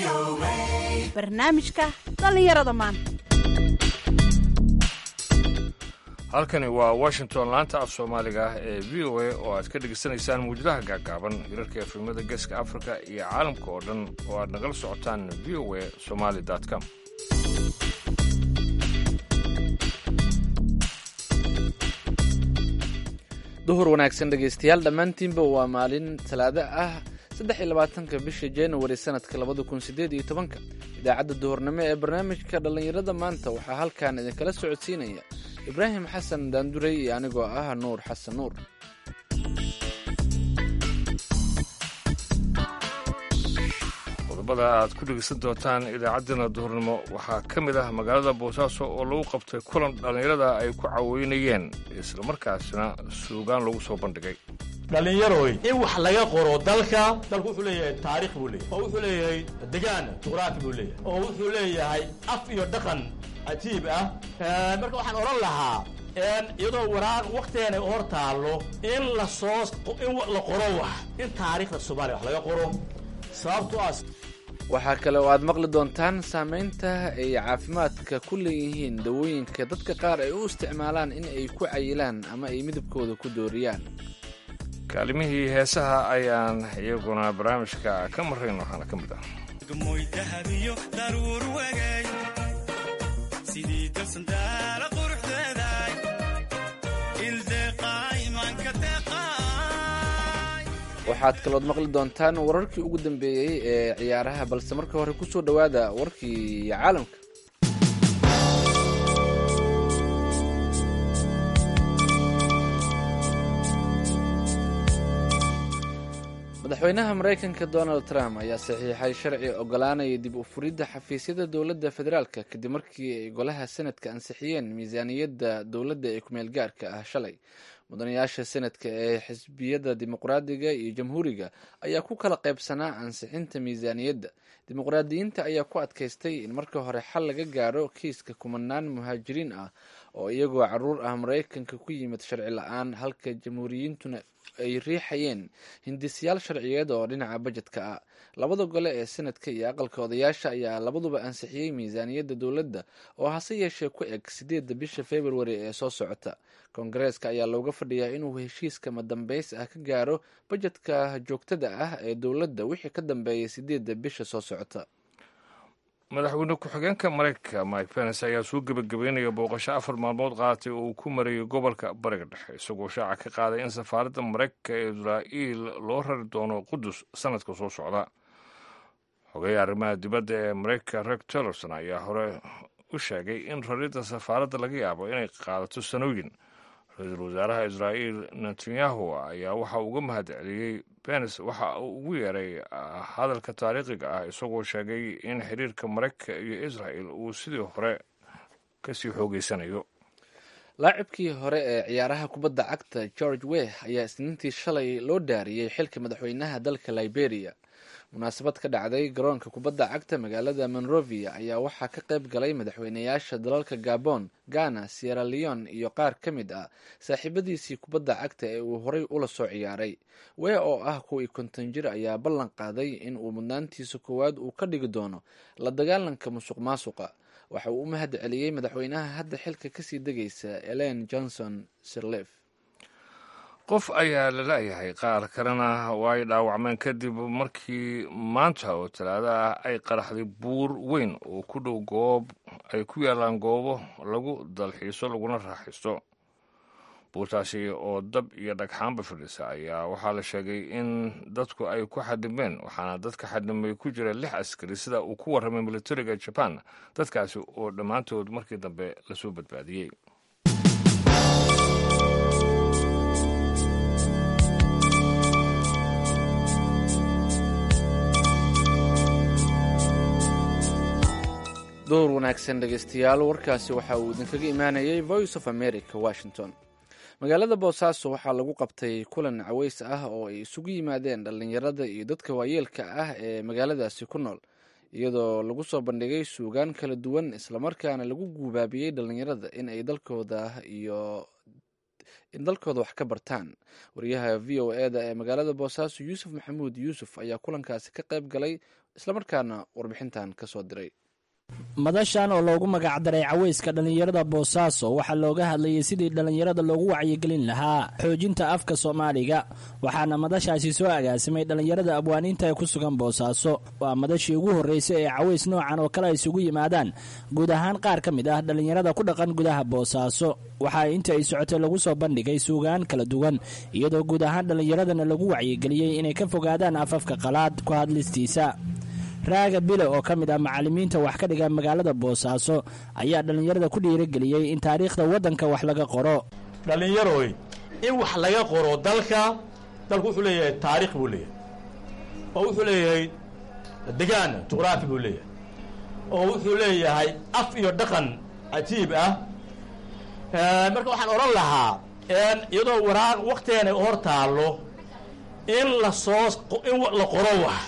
barnaamijka dhallinyarada maanta halkani waa washington laanta af soomaaliga ah ee v o a oo aad ka dhegaysanaysaan muwjadaha gaagaaban hirarka efrimada geeska afrika iyo caalamka oo dhan oo aad nagala socotaan v o a somaly com duhur wanaagsan dhegaystayaal dhammaantiinba waa maalin talaado ah saddex iyo labaatanka bisha januari sanadka labada kun sideed iyo tobanka idaacadda duhurnimo ee barnaamijka dhallinyarada maanta waxaa halkan idinkala socodsiinaya ibraahim xasan daandurey iyo anigoo ah nuur xasan nuur qodobada aad ku dhegaysan doontaan idaacaddeenna duhurnimo waxaa ka mid ah magaalada boosaaso oo lagu qabtay kulan dhallinyarada ay ku caweynayeen islamarkaasina suugaan lagu soo bandhigay dhallinyaroy in wax laga qoro dalka dalku wuxuu leeyahay taarikh buu leeyahay oo wuxuu leeyahay degaan juqraafi buu leeyahay oo wuxuu leeyahay af iyo dhaqan cajiib ah marka waxaan odhan lahaa iyadoo waraaq waktigeena hor taallo in la soo in la qoro wax in taariikhda soomaaliya wax laga qoro sababto ah waxaa kale oo aad maqli doontaan saamaynta ay caafimaadka ku leeyihiin dawooyinka dadka qaar ay u isticmaalaan in ay ku cayilaan ama ay midabkooda ku dooriyaan kaalimihii heesaha ayaan iyaguna barnaamijka ka marayn waxaana ka mid ah waxaad kalood maqli doontaan wararkii ugu dambeeyey ee ciyaaraha balse marka hore ku soo dhowaada warkii caalamka madaxweynaha maraykanka donald trump ayaa saxiixay sharci ogolaanaya dib u furidda xafiisyada dowladda federaalka kadib markii ay golaha senadka ansixiyeen miisaaniyadda dowladda ee kumeel gaarka ah shalay mudanayaasha senadka ee xisbiyada dimuqraadiga iyo jamhuuriga ayaa ku kala qaybsanaa ansixinta miisaaniyadda dimuqraadiyiinta ayaa ku adkaystay in marka hore xal laga gaaro kiiska kumanaan muhaajiriin ah oo iyagoo caruur ah maraykanka ku yimid sharci la-aan halka jamhuuriyiintuna ay riixayeen hindisyaal sharciyeed oo dhinaca bajetka ah labada gole ee senadka iyo aqalka odayaasha ayaa labaduba ansixiyey miisaaniyadda dowladda oo hase yeeshee ku eg sideedda bisha februari ee soo socota koongareeska ayaa looga fadhiyaa inuu heshiiska madambeys ah ka gaaro bajetka joogtada ah ee dowladda wixii ka dambeeyay sideedda bisha soo socota madaxweyne ku-xigeenka maraykanka mike pence ayaa soo gebagabeynaya booqasho afar maalmood qaatay oo uu ku marayay gobolka bariga dhexe isagoo shaaca ka qaaday in safaaradda maraykanka ee israa'iil loo rari doono qudus sanadka soo socda xogeya arrimaha dibadda ee maraykanka reg tillerson ayaa hore u sheegay in raridda safaaradda laga yaabo inay qaadato sanooyin ra-iisul wasaaraha israa'iil netanyahu ayaa waxa uga mahad celiyey benes waxa uu ugu yeeray hadalka taariikhiga ah isagoo sheegay in xiriirka maraykanka iyo israa'el uu sidii hore kasii xoogeysanayo laacibkii hore ee ciyaaraha kubadda cagta george weh ayaa isniintii shalay loo dhaariyey xilka madaxweynaha dalka liberia munaasabad ka dhacday garoonka kubadda cagta magaalada monrovia ayaa waxaa ka qayb galay madaxweynayaasha dalalka gabon ghana sierra leon iyo qaar ka mid ah saaxiibadiisii kubadda cagta ee uu horay ula soo ciyaaray wee oo ah kuwii konton jir ayaa ballan qaaday in uu mudnaantiisa koowaad uu ka dhigi doono la dagaalanka musuq maasuqa waxa uu u mahad celiyey madaxweynaha hadda xilka kasii degaysa elen johnson sirlef qof ayaa la la'yahay qaar kalena waa ay dhaawacmeen kadib markii maanta oo talaada ah ay qaraxday buur weyn oo ku dhow goob ay ku yaalaan goobo lagu dalxiiso laguna raaxaysto buurtaasi oo dab iyo dhagxaanba fadhisa ayaa waxaa la sheegay in dadku ay ku xadimeen waxaana dadka xadimay ku jira lix askari sida uu ku warramay militariga jaban dadkaasi oo dhammaantood markii dambe lasoo badbaadiyey door wanaagsan dhegaystayaal warkaasi waxa uu idinkaga imaanayay voice of america washington magaalada boosaaso waxaa lagu qabtay kulan caweys ah oo ay isugu yimaadeen dhallinyarada iyo dadka waayeelka ah ee magaaladaasi ku nool iyadoo lagu soo bandhigay suugaan kala duwan islamarkaana lagu guubaabiyey dhallinyarada in ay dalkooda iyo in dalkooda wax ka bartaan wariyaha v o e da ee magaalada boosaaso yuusuf maxamuud yuusuf ayaa kulankaasi ka qayb galay islamarkaana warbixintan kasoo diray madashan oo loogu magacdaray caweyska dhallinyarada boosaaso waxaa looga hadlayay sidii dhallinyarada loogu wacyigelin lahaa xoojinta afka soomaaliga waxaana madashaasi soo agaasimay dhallinyarada abwaaniinta ee ku sugan boosaaso waa madashii ugu horreysay ee caweys noocan oo kale ay isugu yimaadaan guud ahaan qaar ka mid ah dhallinyarada ku dhaqan gudaha boosaaso waxaa inta ay socotay lagu soo bandhigay suugaan kala duwan iyadoo guud ahaan dhallinyaradana lagu wacyigeliyey inay ka fogaadaan afafka qalaad ku hadlistiisa raaga bile oo ka mid ah macallimiinta wax ka dhiga magaalada boosaaso ayaa dhallinyarada ku dhiirageliyey in taariikhda waddanka wax laga qoro dhallinyaroy in wax laga qoro dalka dalku wuxuu leeyahay taarikh buu leeyahay oo wuxuu leeyahay degaan juqraafi buu leeyahay oo wuxuu leeyahay af iyo dhaqan cajiib ah marka waxaan odhan lahaa iyadoo waraaq waktigeena hor taallo in la soo in la qoro wax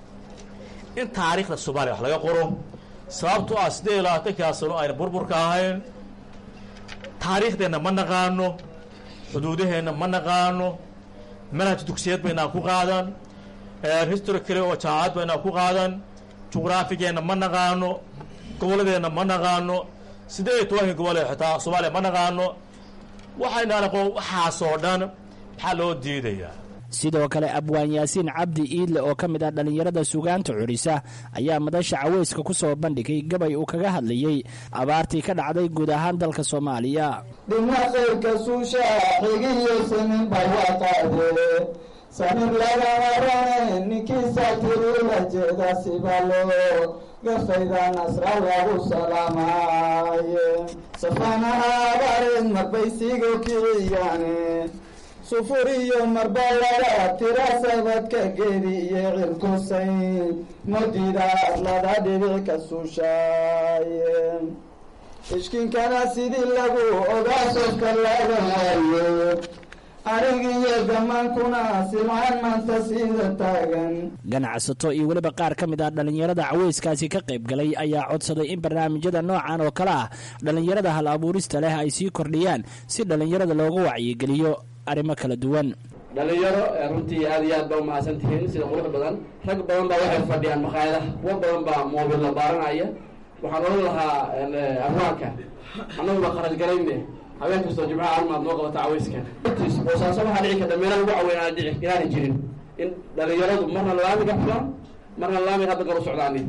in taariikhda soomaaliya wax laga qoro sababtoo ah siddeed iyo labaatankaa sano ayna burburka ahayn taariikhdeenna ma naqaano xuduudaheenna ma naqaano manhaj dugsiyeed baynaan ku qaadan history kale oo jaamacad baynaan ku qaadan juqraafigeenna ma naqaano gobolladeenna ma naqaano siddeed iyo tobankii gobol ee xitaa soomaaliya ma naqaano waxaynaan aqoon waxaasoo dhan maxaa loo diidayaa sidoo kale abwaan yaasiin cabdi iidle oo ka mid ah dhallinyarada sugaanta curisa ayaa madasha caweyska ku soo bandhigay gabay uu kaga hadlayey abaartii ka dhacday guud ahaan dalka soomaaliya dhina khayrka suusha xigiyo samin bay waa qaade samir laga warane ninkiisa tirula jeeda sibalo gafayda nasra lagu salaamaaye safana abareed marbaysigo kiciyaane sufur iyo marbalada tira sabadka geedi iyo cirkusayn madida adlada dhibic ka suushaaye ishkinkana sidii lagu ogaa sofka laga waayo arigiyo gamaankuna silcaan maanta sida taagan ganacsato iyo weliba qaar ka mid ah dhallinyarada caweyskaasi ka qayb galay ayaa codsaday in barnaamijyada noocan oo kale ah dhallinyarada hal abuurista leh ay sii kordhiyaan si dhallinyarada looga wacyigeliyo arrimo kala duwan dhalinyaro runtii aad iyo aad baa umahadsan tihiin sida qurux badan rag badan baa waxay fadhiyaan makhaayadaha kuwa badan baa moobil la baaranaya waxaan odhan lahaa abwaanka annagu baa kharash garayne habeen kastoo jimcaha armaad noo qabata caweyska boosaaso waxaa dhici karta meela lagu caweyn aan dhici inaana jirin in dhalinyaradu marna laamiga fulaan marna laamiga hadda garu socdaanin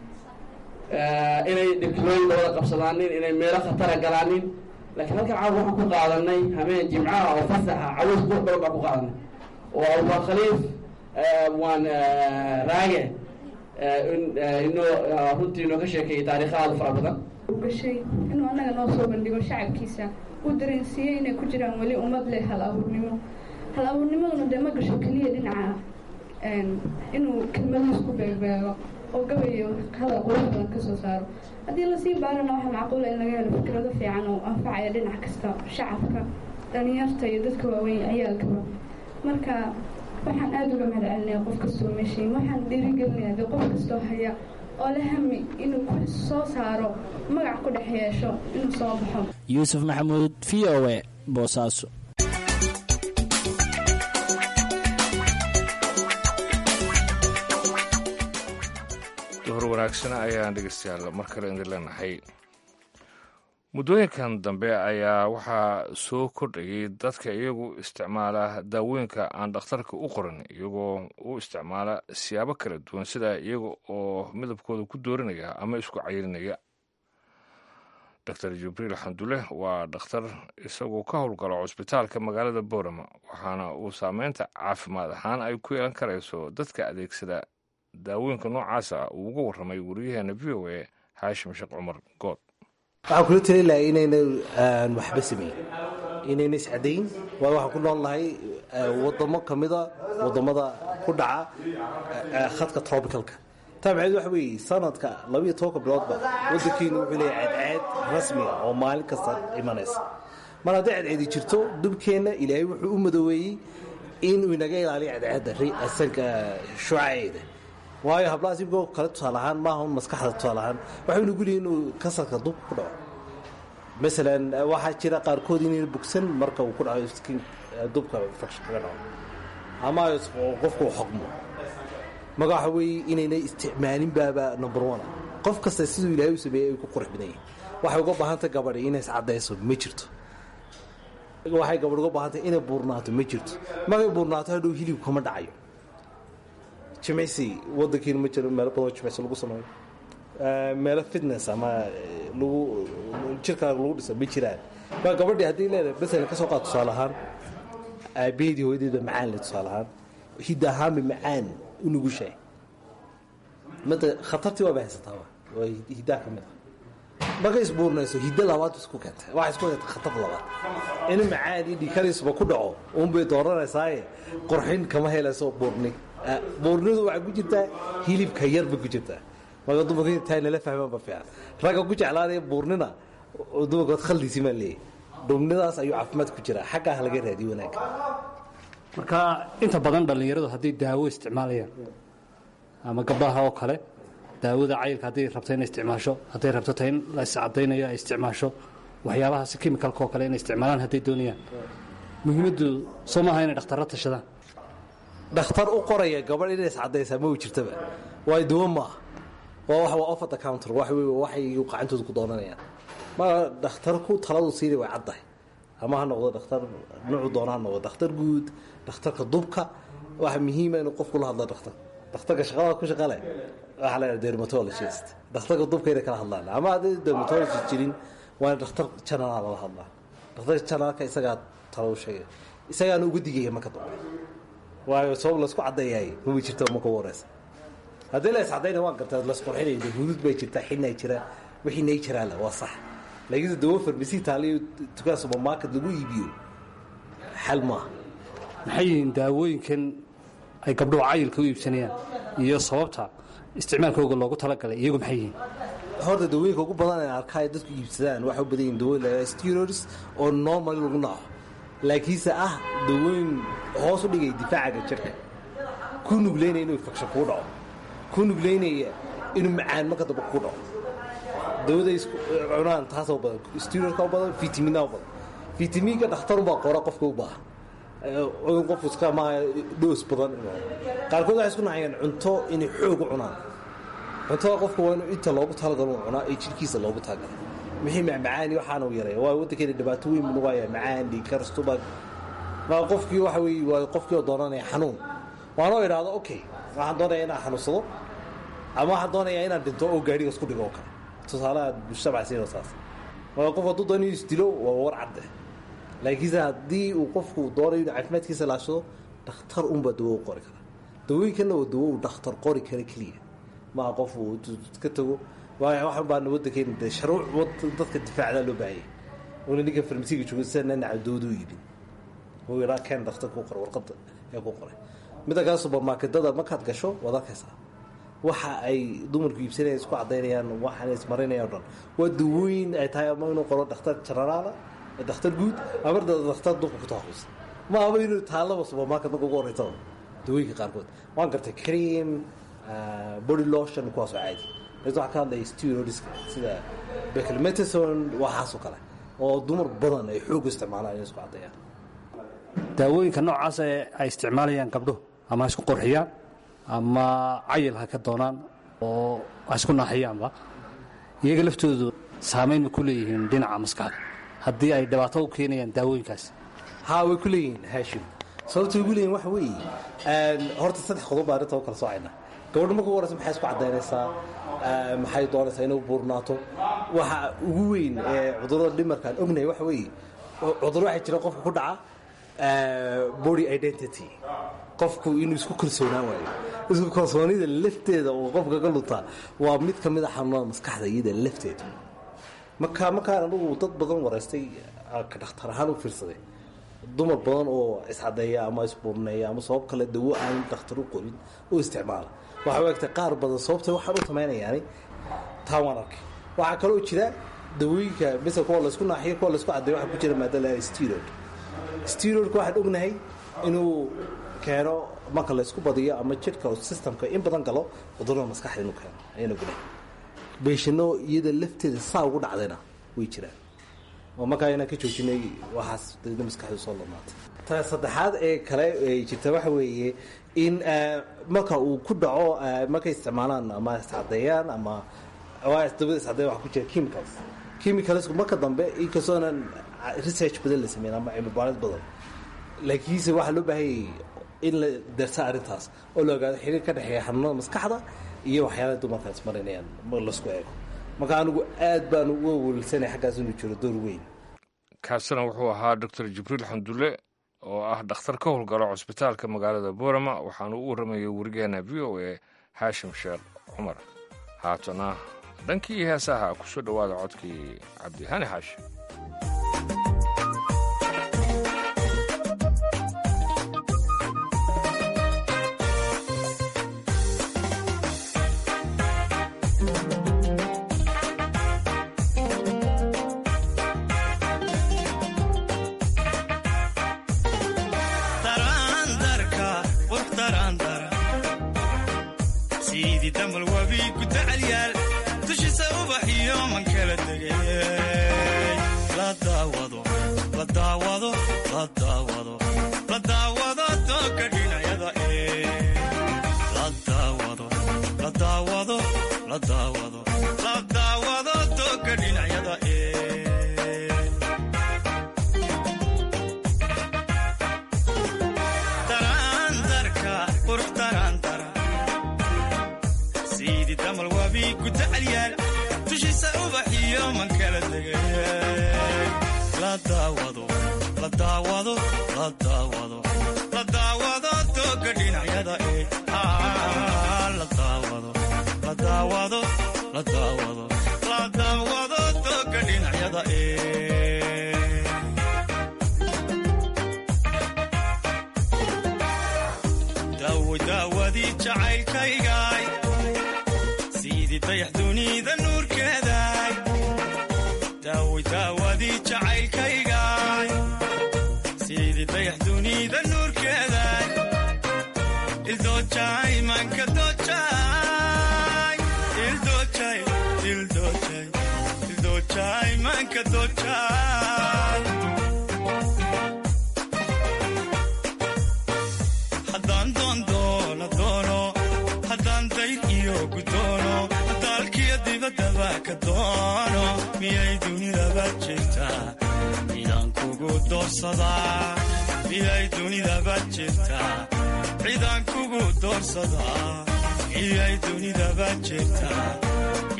inay dhibkilooyin dabada qabsadaanin inay meelo khatara galaanin laakiin halkan caawa waxaan ku qaadanay habeen jimcaha oo fasaxa caweys qurux badan baan ku qaadanay oo abubaa khaliif waan raage inoo runtii inoo ka sheekeeyay taariikha aada fara badan gashay inuu annaga noo soo bandhigo shacabkiisa uu dareensiiyey inay ku jiraan weli ummad leh hal abuurnimo hal abuurnimaduna dee ma gasho keliya dhinaca inuu kelmadiis ku beegbeego oo gabayo hadal qurux badan ka soo saaro haddii lasii baarana waxaa macquula in laga helo fikrado fiican oo anfacaya dhinac kasta shacabka dhalinyarta iyo dadka waaweyn ciyaalkaba marka waxaan aada uga mahad celinaya qof kastoo meeshay waxaan dhiirigelinaya dee qof kastoo haya oo la hami inuu ku soo saaro magac ku dhex yeesho inuu soo baxo yuusuf maxamuud v o e boosaaso duhur wanaagsan ayaan dhegeystayaal mar kale idin leenahay muddooyinkan dambe ayaa waxaa soo kordhayay dadka iyagu isticmaala daawooyinka aan dhakhtarka u qorin iyagoo u isticmaala siyaabo kala duwan sida iyaga oo midabkooda ku doorinaya ama isku cayirinaya doctor jibriil xandule waa dhakhtar isagoo ka howlgalo cusbitaalka magaalada boorama waxaana uu saameynta caafimaad ahaan ay ku yeelan karayso dadka adeegsada daawooyinka noocaasa uu uga warramay wariyaheena v o a xaashim sheekh cumar good waxaan kula tali lahay inayna waxba samayn inayna iscadayn waayo waxaan ku nool nahay wadamo ka mida wadamada ku dhaca khadka trobicalka taa maxayd waxa weeye sanadka labiyo tobanka biloodba waddankiinu wuxuu leeyahay cadceed rasmiga oo maalin kasta imanaysa mar hadday cadceedi jirto dubkeenna ilaahay wuxuu u madooweeyey inuu inaga ilaaliyo cadceedda asanka shucaceeda waayo hablahaas ibigoo kale tusaale ahaan maaha un maskaxda tusaale ahaan waxay nugu leeyihin inuu kasarka dubka ku dhaco masalan waxaa jira qaarkood inayna bogsan marka uu ku dhaco skin dubka infection kaga dhaco ama qofku uu xoqmo maga waxa weeye inaynay isticmaalin baaba number one qof kasta siduu ilaahay u sameeyey ay ku qurux badan yihin waxay uga baahantay gabadhi inay iscaddayso ma jirto waxay gabadh uga baahantay inay buurnaato ma jirto markay buurnaato hadhow hilib kama dhacayo jimicsi wadankiina ma jiro meelo badan oo jimicsi lagu sameeyo meelo fitness ama lagu jirkaaga lagu dhisa ma jiraan ma gabadhii haddii leedahay masalan ka soo qaad tusaale ahaan aabaheedii hooyadeeda macaan le tusaale ahaan hidda ahaanba macaan u nugushahay mada khatartii waaba haysataaba waa hiddaha ka mid ah markay isbuurnayso hiddo labaad isku keentay waxay isku keentay khatar labaad in macaan iyo dhikariisba ku dhaco uunbay dooranaysaay qorxin kama helayso buurni buurnidu waxay ku jirtaa hilibka yarba ku jirtaa marka dumarka taa nala fahmaan ba fiican ragga ku jeclaanaya buurnina dumarkood khaldiisi maa leeyahy dhumnidaas ayuu caafimaad ku jiraa xaggaa laga raadiyo wanaagga marka inta badan dhallinyaradu hadday daawo isticmaalayaan ama gabdhaha oo kale daawada cayilka hadday rabto inay isticmaasho hadday rabto ta in la iscadaynayo ay isticmaasho waxyaabahaasi kemikalka oo kale inay isticmaalaan hadday doonayaan muhiimaddu soo maaha inay dhakhtarra tashadaan dhakhtar u qoraya gabadh inay iscadaysaa ma u jirtaba waayo dawo ma ah waa wax waa off at the counter wax wey waxay qacantooda ku doonanayaan ma dhakhtarku taladu siinay way caddahay ama ha noqdo dhakhtar nuucu doona ha noqdo dhakhtar guud dhakhtarka dubka waxa muhiima inuu qofku la hadlo dhakhtar dhakhtarka shaqada ku shaqale waxaa la yidhaha dermatologist dhakhtarka dubka inay kala hadlaan ama haddii dermatologist jirin waa in dhakhtar janalaa lala hadlaa dhakhtarka janalka isagaa talo u sheegay isagaana uga digaya marka dambe waayo sabab laysku caddeeyahay mama jirto marka ugu horeysa haddii la iscadayna waan gartaa lasqurxinaya hudud bay jirtaa xinay jira wixii nay jiraala waa sax laakiin dawo farmasi taaliyo dukaan supermarket lagu iibiyo xal maaha maxay yihiin daawooyinkan ay gabdhuhu cayilka u iibsanayaan iyo sababta isticmaalkooga loogu talagalay iyagu maxay yihiin horta dawooyinka ugu badan ee arkaa ay dadku iibsadaan waxay u badan yihin dawooyin la steroids oo normally lagu naco laakiinse ah dawooyin hoos u dhigaya difaacaga jirka ku nugleynaya inuu infection kuu dhaco ku nugleynaya inuu macaan marka dambe kuu dhaco dawada cunaan taasoo badan steroidka u badan vitamina u badan vitamiinka dhakhtarunbaa qora qofka u baahan qofku iska maaha dhoos badan qaarkood waxay isku nacayaan cunto inay xoog u cunaan cuntada qofka waa inuu inta loogu talagalo u cunaa ee jirkiisa loogu talagalay wixii macmacaani waxaana u yareeya waa waddankeena dhibaato weyn buu nagu hayaa macaan dhiikar stubag maa qofkii waxa weeye waa qofkii oo doonanaya xanuun waanoo idhaahdo okay waxaan doonayaa inaan xanuunsado ama waxaan doonayaa inaan dhinto oo gaadhiga isku dhigo oo kale tusaalaha mujtamac siino saas marka qof hadduu doonayo isdilo waa war cadde laakiinse haddii uu qofku doonayo inuu caafimaadkiisa laashado dhakhtar unbaa dawo u qori kara dawooyinkanna waa dawo uu dhakhtar qori kara keliya maa qof uu ka tago waxan baana waddankeena de sharuuc dadka difaacdaa loo baahayay una ninka farmasiga jooga sida nanaca dawadu iibin uu yidhaa keen dhakhtar ku qoray warqadda ee ku qoray midda kale subermarketada markaad gasho waad arkaysaa waxa ay dumarku iibsanayaan isku cadaynayaan waxaan ismarinayaan o dhan waa dawooyin ay tahay ama inuu qoro dhakhtar janaraala dhakhtar guud ama dhakhtar dulka ku taaqus ma ama inuu taallaba subermarket marka ugu horeysa dawooyinka qaarkood waan gartay cream body lotion kuwaasoo caadi waxaa ka hadlaya steroidska sida beclmetation waxaasoo kale oo dumar badan ay xoog isticmaalaan inay isku caddeeyaan daawooyinka noocaas ee ay isticmaalayaan gabdhuhu ama ha isku qorxiyaan ama cayil ha ka doonaan oo ha isku naaxiyaanba iyaga laftoodu saamayn ma ku leeyihiin dhinaca maskaxda haddii ay dhibaato u keenayaan daawooyinkaas haa way ku leeyihiin haashim sababtay ugu leeyihin waxa weeye horta saddex qodob baa arrinta u kala soocayna gabadha marka ugu horeysa maxay isku caddaynaysaa maxay doonaysaa inay buurnaato waxa ugu weyn ee cudurrada dhimarkaan ognahay waxa weeye cudur waxaa jira qofka ku dhaca body identity qofku inuu isku kalsoonaan waayo isku kalsoonida lafteeda oo qofka ka lutaa waa mid ka mid a xanuunada maskaxda iyada lafteeda marka markaan anugu dad badan wareystay ka dhakhtar ahaan u fiirsaday dumar badan oo iscadeeya ama isbuurneeya ama sabab kale dawo aan dhakhtar u qorin oo isticmaala waxaa u egtay qaar badan sababta waxaan u tamaynayaani taa waan arkay waxaa kaloo jira dawooyinka misal kuwa laysku naaxiyo kuwa laysku cadeeyo waxaa ku jira maada la steroid steroidka waxaan ognahay inuu keeno marka laysku badiyo ama jidhka systemka in badan galo cudurada maskaxda inuu keeno ayaan ognahay beeshano iyada lafteeda saa ugu dhacdayna way jiraan oo markaa inaan ka joojinay waxaas dadna maskaxdu soo lamaatay ta saddexaad ee kale ay jirta waxa weeye in marka uu ku dhaco markay isticmaalaan ama iscadeeyaan ama dabada iscadeeya waxa ku jira chemicals chemicalsku marka dambe inkastoonan research badan la sameyn ama cilmi baarid badan laakiinse waxaa loo baahanyay in la darsa arrintaas oo la ogaado xiriir ka dhexeeya xanuunada maskaxda iyo waxyaalaha dumarka ismarinayaan lasku eego marka anigu aad baan uga welsanay xaggaas inuu jiro door weyn kaasina wuxuu ahaa doctor jibriil xamdulle oo ah dhakhtar ka howlgalo cusbitaalka magaalada boorama waxaanu u warramayay werigeena v o a xaashim sheekh cumar haatana dhankii heesaha ku soo dhowaada codkii cabdihani xaashi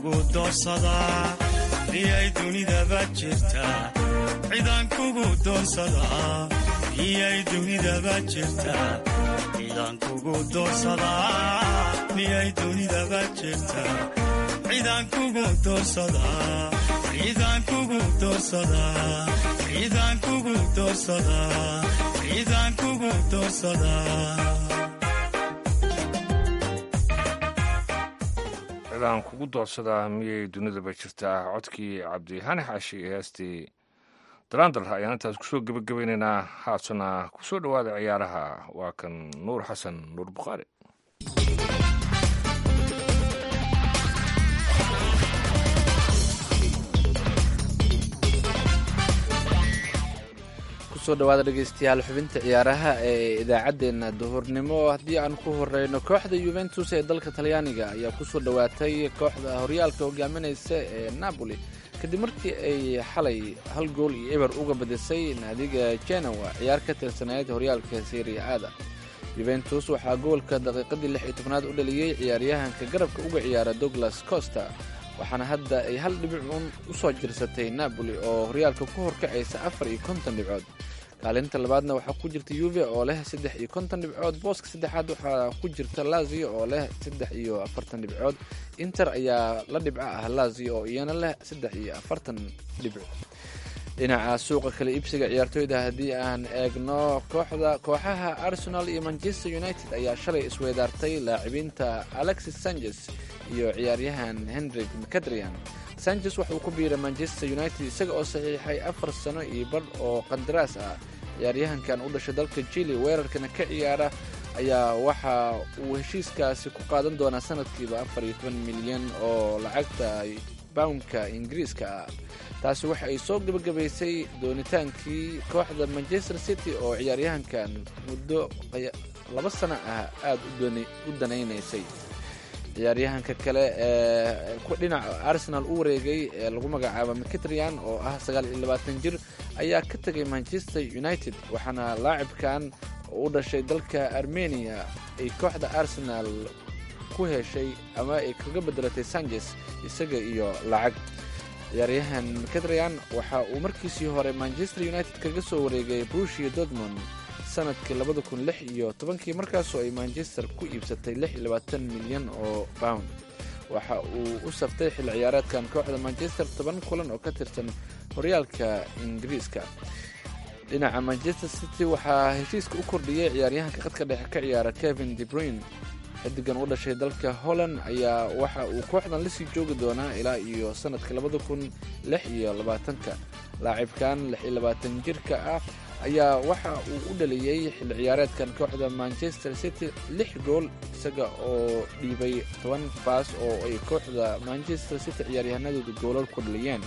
kugu doorsadaa miyay dunidaba jirtaa cidaan kugu doorsadaa miyay dunidaba jirtaa cidaan kugu doorsadaa miyay dunidaba jirtaa cidaan kugu doorsadaa cidaan kugu doorsadaa cidaan kugu doorsadaa cidaan kugu doorsadaa cidaan kugu doorsadaa miyay dunidaba jirtaa codkii cabdihani xaashi ee heestii daraandar ayaan intaas kusoo gebagabaynaynaa haatana kusoo dhowaada ciyaaraha waa kan nuur xasan nuur bukhaari kusoo dhawaada dhegeystayaal xubinta ciyaaraha ee idaacaddeenna duhurnimo haddii aan ku horeyno kooxda yuventus ee dalka talyaaniga ayaa kusoo dhowaatay kooxda horyaalka hogaaminaysa ee napoli kadib markii ay xalay hal gool iyo eber uga badisay naadiga genowa ciyaar ka tirsaneyd horyaalka seria aada yuventus waxaa goolka daqiiqadii lix iyo tobnaad u dhaliyey ciyaaryahanka garabka uga ciyaara douglas costa waxaana hadda ay hal dhibic uun u soo jirsatay napoli oo horyaalka ku horkacaysa afar iyo konton dhibcood kaalinta labaadna waxaa ku jirta yuve oo leh saddex iyo konton dhibcood booska saddexaad waxaa ku jirta lazio oo leh saddex iyo afartan dhibcood inter ayaa la dhibco ah lazio oo iyana leh saddex iyo afartan dhibco dhinaca suuqa kale iibsiga ciyaartooyda haddii aan eegno kooxda kooxaha arsenal iyo manchester united ayaa shalay isweydaartay laacibiinta alexis sanchez iyo ciyaaryahan henrik mcadrian sanchez waxauu ku biiray manchester united isaga oo saxiixay afar sano iyo badh oo qandaraas ah ciyaaryahankan u dhashay dalka jili weerarkana ka ciyaara ayaa waxa uu heshiiskaasi ku qaadan doonaa sanadkiiba afar iyo toban milyan oo lacagta boundka ingiriiska ah taasi waxa ay soo gebagabaysay doonitaankii kooxda manchester city oo ciyaaryahankan muddo laba sano ah aada u danaynaysay ciyaaryahanka kale ee dhinaca arsenal u wareegay ee lagu magacaabo mcatrian oo ah sagaal iyo labaatan jir ayaa ka tegay manchester united waxaana laacibkan oo u dhashay dalka armenia ay kooxda arsenal ku heshay ama ay kaga bedelatay sanchez isaga iyo lacag ciyaaryahan mcatrian waxa uu markiisii hore manchester united kaga soo wareegay brushia dortmond sanadkii labada kun lix iyo tobankii markaasoo ay manchester ku iibsatay lix iyo labaatan milyan oo pound waxa uu u saftay xil ciyaareedkan kooxda manchester toban kulan oo ka tirsan horyaalka ingiriiska dhinaca manchester city waxaa heshiiska u kordhiyey ciyaaryahanka khadka dhexe ka ciyaara kevin debruin xidigan u dhashay dalka holland ayaa waxa uu kooxdan lasii joogi doonaa ilaa iyo sanadka labada kun lix iyo labaatanka laacibkan lix iyo labaatan jirka ah ayaa waxa uu u dhaliyey xilli ciyaareedkan kooxda manchester city lix gool isaga oo dhiibay toban baas oo ay kooxda manchester city ciyaaryahanadooda goolal ku dhaliyeen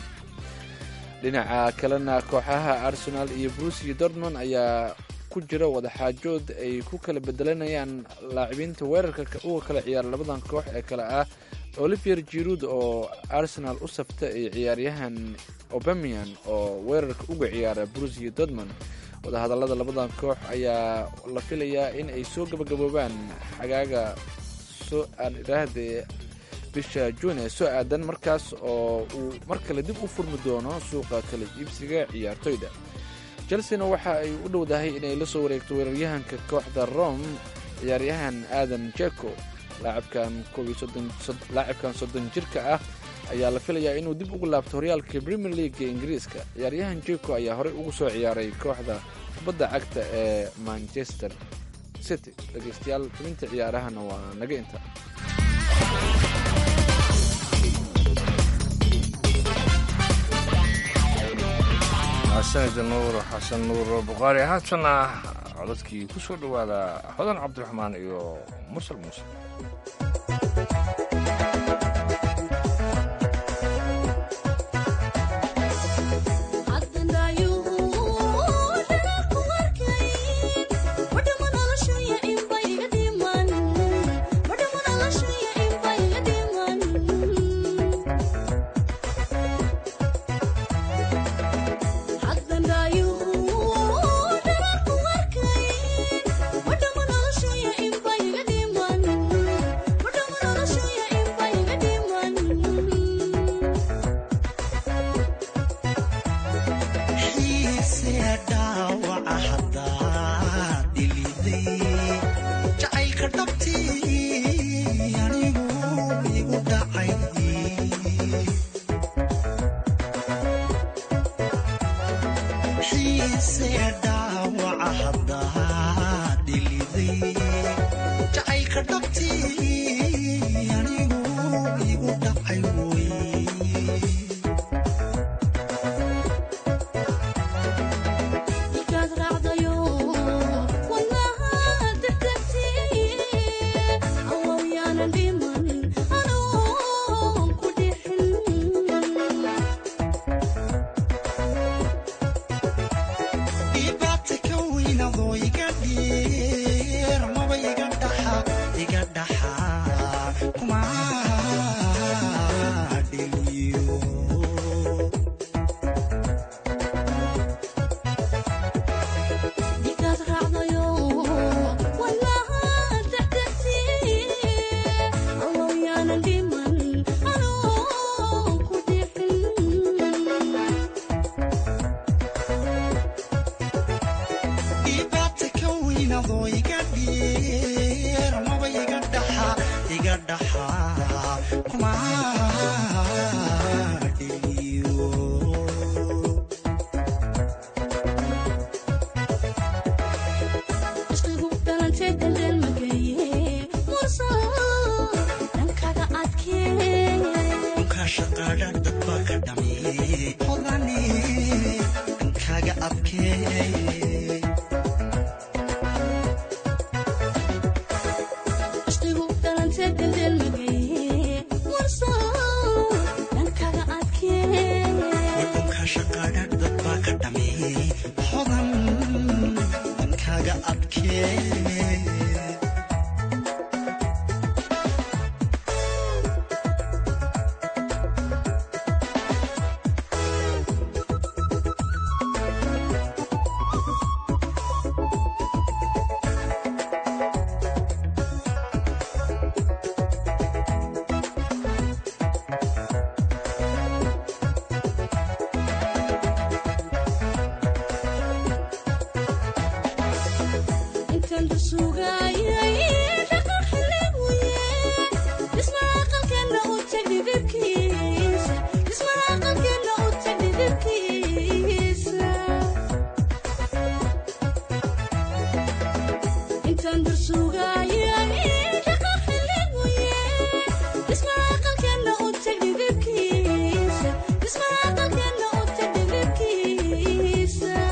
dhinaca kalena kooxaha arsenal iyo bruce iyo dortmond ayaa ku jira wadaxaajood ay ku kala bedelanayaan laacibiinta weerarka uga kala ciyaara labadan koox ee kale ah olivier jirud oo arsenal u safta iyo ciyaaryahan obamian oo weerarka uga ciyaara bruce iyo dortmond wadahadallada labadan koox ayaa la filayaa in ay soo gabagaboobaan xagaaga soo aan idhaahdee bisha juun ee soo aadan markaas oo uu mar kale dib u furmi doono suuqa kala iibsiga ciyaartoyda chelsena waxa ay u dhowdahay inay la soo wareegto weeraryahanka kooxda rome ciyaaryahan aadan jeko laacibkan soddon jirka ah ayaa la filayaa inuu dib ugu laabto horyaalka premier league ee ingiriiska ciyaaryahan jeko ayaa horey ugu soo ciyaaray kooxda kubadda cagta ee manchester city dhegeystayaal xubinta ciyaarahana waa naga inta sanida nuur xasan nuur bukhaari haatana codadkii ku soo dhowaada hodan cabdiraxmaan iyo mursal muuse What xiise dhaawaca haddaa dhiliday jacaylka dhabtii anigu igu dhacay wey Markaad raacdayo wadnaha degdegtii allow yaanan dhimanin anoon ku dhixin dhibaata ka weynadoo iga dheer maba iga dhaxa iga dhaxa kuma dheliyo Markaad raacdayo wadnaha degdegtii allow yaanan dhimanin anoon ku dhixin dhibaata ka weynadoo iga dheer maba iga dhaxa iga dhaxa kuma dheliyo Ishqigu dhalantay daldal magaye murso dhankaaga adkee dhulka shaqaadha dad baa ka dhameeyey hodane dhankaaga adkee Ishqigu dhalantay daldal magaye murso dhankaaga adkee dhulka shaqaadha dad baa ka dhameeyey hodan dhankaaga adkee intaan dusuugayay dhaqan xillibuye dhismaha aqalkeena u tagdhidibkiisa dhismaha aqalkeena u tagdhidibkiisa intaan dusuugayay dhaqan xillibuye dhismaha aqalkeena u tagdhidibkiisa dhismaha aqalkeena u tagdhidibkiisa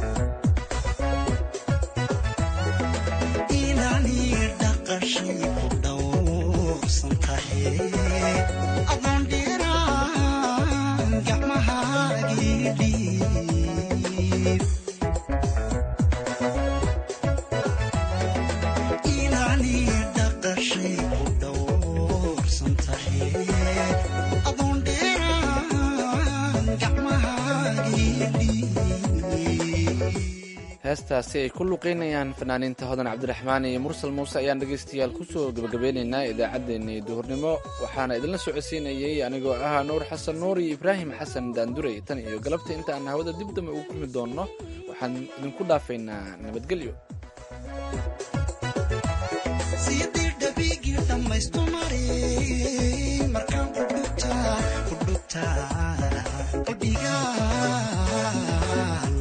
inaani dhaqashay ku dhowrsan tahay adoon dheeraan gacmahaagii dhiib inaani dhaqashay ku dhowrsan tahay adoon dheeraan gacmahaagii dhiib heestaasi ay ku luqeynayaan fanaaniinta hodan cabdiraxmaan iyo mursal muuse ayaan dhegaystayaal kusoo gebagabeynaynaa idaacaddeenii duhurnimo waxaana idinla socodsiinayey anigoo ahaa nuur xasan nuur iyo ibraahim xasan daanduray tan iyo galabta inta aan hawada dib dambe ugu kulmi doonno waxaan idinku dhaafaynaa nabadgelyo sidii dhabigii dhammaystu maray markaan kudhugtaa kudhugtaa kudhigaa